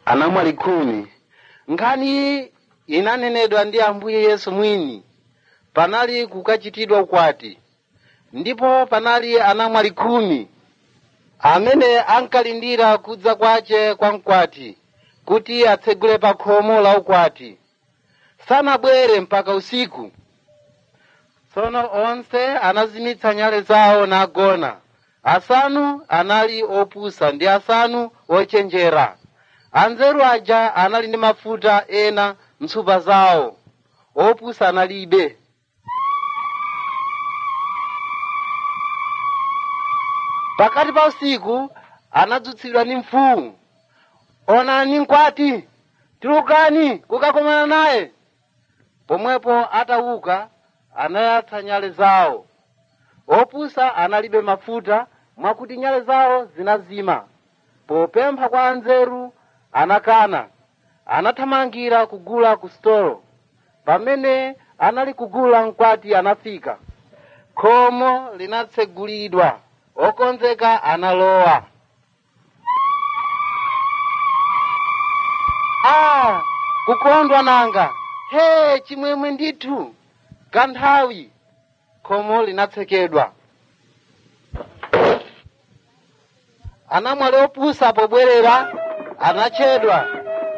anamwali khumi nkhani iyi inanenedwa ndi ambuye yesu mwini panali kukachitidwa ukwati ndipo panali anamwali khumi amene ankalindira kudza kwace kwa mkwati kuti atsegule pa khomo la ukwati sanabwere mpaka usiku tsono onse anazimitsa nyale zawo nagona asanu anali opusa ndi asanu ochenjera anzeru aja anali ndi mafuta ena mtsupa zawo opusa analibe pakati pa usiku anadzutsidwa ndi mfumu onani mkwati tulukani kukakomana naye pomwepo atauka anayatsa nyale zawo opusa analibe mafuta mwakuti nyale zawo zinazima popempha kwa anzeru anakana anathamangira kugula ku stolo pamene anali kugula mkwati anafika khomo linatsegulidwa okonzeka analowa ah kukondwa nanga he chimwemwe ndithu kanthawi khomo linatsekedwa anamwali opusa pobwerera anachedwa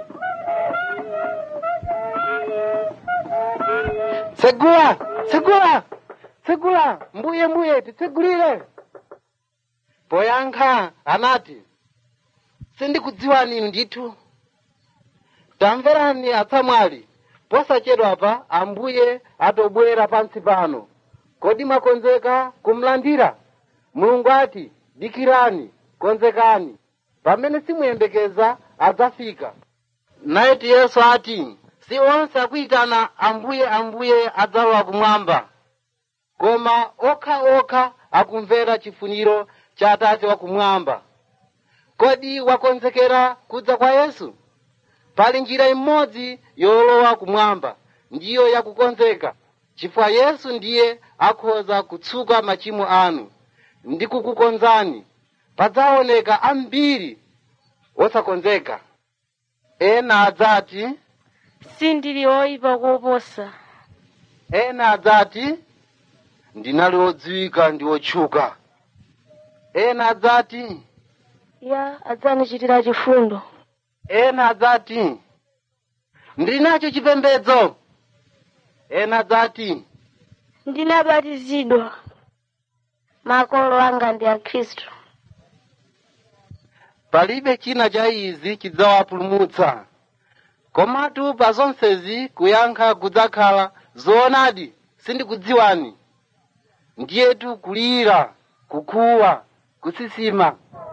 tsegula tsegula tsegula mbuye mbuye titsegulire poyankha anati sindikudziwani inu ndithu tamverani atsamwali posachedwapa ambuye atobwera pansi pano kodi mwakonzeka kumlandira mulungu ati dikirani konzekani pamene simuyembekeza adzafika naiti yesu ati si onse akuyitana ambuye ambuye adzalowa kumwamba koma okha okha akumvera chifuniro cha atate wakumwamba kodi wakonzekera kudza kwa yesu pali njira imodzi yolowa kumwamba ndiyo yakukonzeka chifukwa yesu ndiye akhoza kutsuka machimo anu ndi kukukonzani padzaoneka ambiri osakonzeka ena adzati sindili oyipa koposa ena adzati ndinali odziwika ndi otchuka ena adzati ya adzandichitira chifundo ena adzati ndili nacho chipembedzo ena adzati ndinabatizidwa makolo anga ndi akhristu palibe china cha izi chidzawapulumutsa komatu pa zonsezi kuyankha kudzakhala zoonadi sindikudziwani ndiyetu kulira kukhuwa kusisima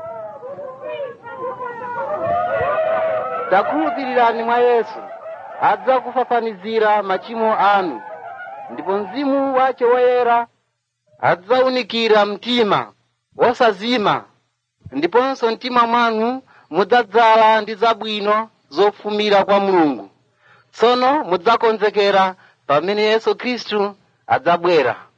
takhulupirirani mwa yesu adzakufafanizira machimo anu ndipo mzimu wace woyera adzaunikira mtima osazima ndiponso mtima mwanu mudzadzala ndi zabwino zofumira kwa mulungu tsono mudzakonzekera pamene yesu khristu adzabwera